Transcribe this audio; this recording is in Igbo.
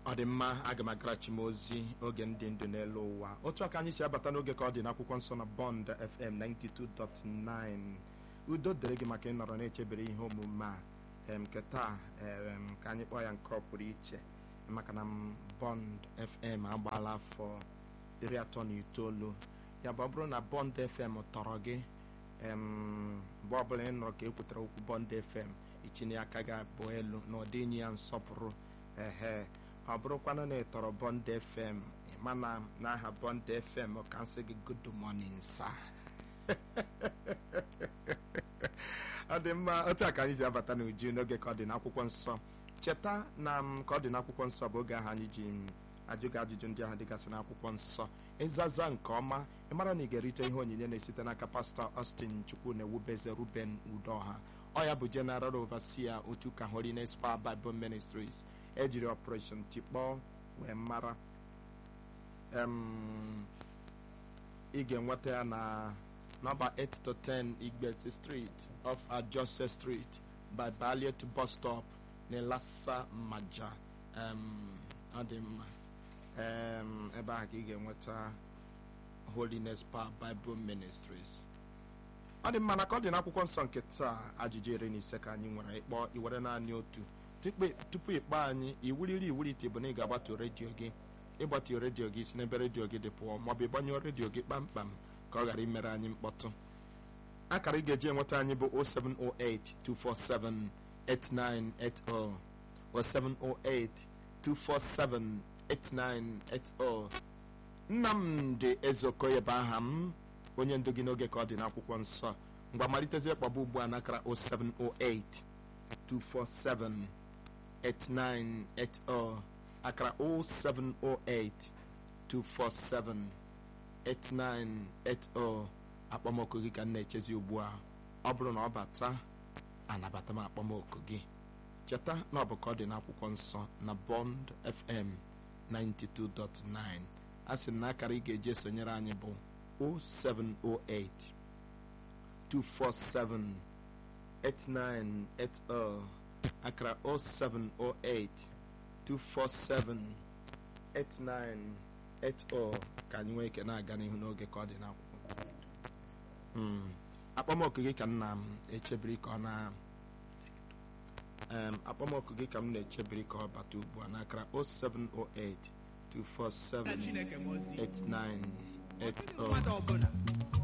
ọ dị mma aga m agarachi m ozi oge ndị ndụ n'elu ụwa otu aka anyị si abata n'oge ka ọ dị n'akwụkwọ nsọ na bond fm 92.9 udo dịrị gị maka ịnọrọ na-echebere ihe omume a em, nke taa em, ka anyị kpọọ ya nke ọ pụrụ iche maka na m bond fm agbaala afọ iri atọ na itoolu ya bụ ọ bụrụ na bond fm tọrọ gị em, mgbe ọbụla ị nọrọ ka ekwutara okwu bond fm itinye aka gị abụọ elu na ọ dịnye ya nsọpụrụ ehe ọ bụrụkwanụ na ị tọrọ bond fm mana n'aha bond fm ka nsị gị good morning sa ọ dị mma otu a ka anyị si abata n'uju n'oge ka ọ dị n'akwụkwọ nsọ cheta na m ka ọ dị n'akwụkwọ nsọ bụ oge ahụ anyị ji m ajụ gị ajụjụ ndị ahụ dịgasị n'akwụkwọ nsọ ịzaza nke ọma ị mara na ị ga-erite ihe onyinye na-esite n'aka pastọ Austin Chukwu na ewubeze Ruben Udoha ọ ya bụ General Overseer otu ka Holiness Power Bible Ministries ejiri Operation Tikpọọ wee mara em, ị ga-enweta ya na nọmba 8 to 10 Igbesi Street off Ajose Street by Balliet bus stop na Lassa Maja em, ọ dị mma em, ebe ahụ ka ị ga-enweta Holiness Power Bible Ministries ọ dị mma na ka ọ dị n'akwụkwọ nsọ nke taa ajụjụ iri na ise ka anyị nwere ịkpọ iwere naanị otu tupu tupu ịkpọ anyị iwuriri iwurite bụ na ị ga-agbatu redio gị ịgbatu redio gị si n'ebe redio gị dị pụọ maọbụ ịgbanyụọ redio gị kpamkpam ka ọ ghara imere anyị mkpọtụ akara ị ga-eji enweta anyị bụ 0708 247 8980 0708 247 8980 Nnamdị Ezeokoye bụ aha m onye ndu gị n'oge ka ọ dị n'akwụkwọ nsọ mgbe malitezie kpọba ugbu a n'akara 0708 247 8980 akara 0708 247 8980 akpọmọkụ gị ka m na-echezi ugbu a ọ bụrụ na ọ bata anabata m akpọmọkụ gị cheta na ọ bụ ka ọ dị n'akwụkwọ nsọ na Bond FM 92.9 a sị na akara ị ga-eji esonyere anyị bụ 0708 247 8980 akara 0708 247 8980 ka anyị nwee ike na-aga n'ihu n'oge ka ọ dị n'akwụkwọ Mm. akpọmọkụ gị ka m na-echebiri ka ọ na em, akpọmọkụ gị ka m na-echebiri ka ọ bata ugbu a n'akara 0708 247 Chineke m ozi. 8980 mmadụ ọbụla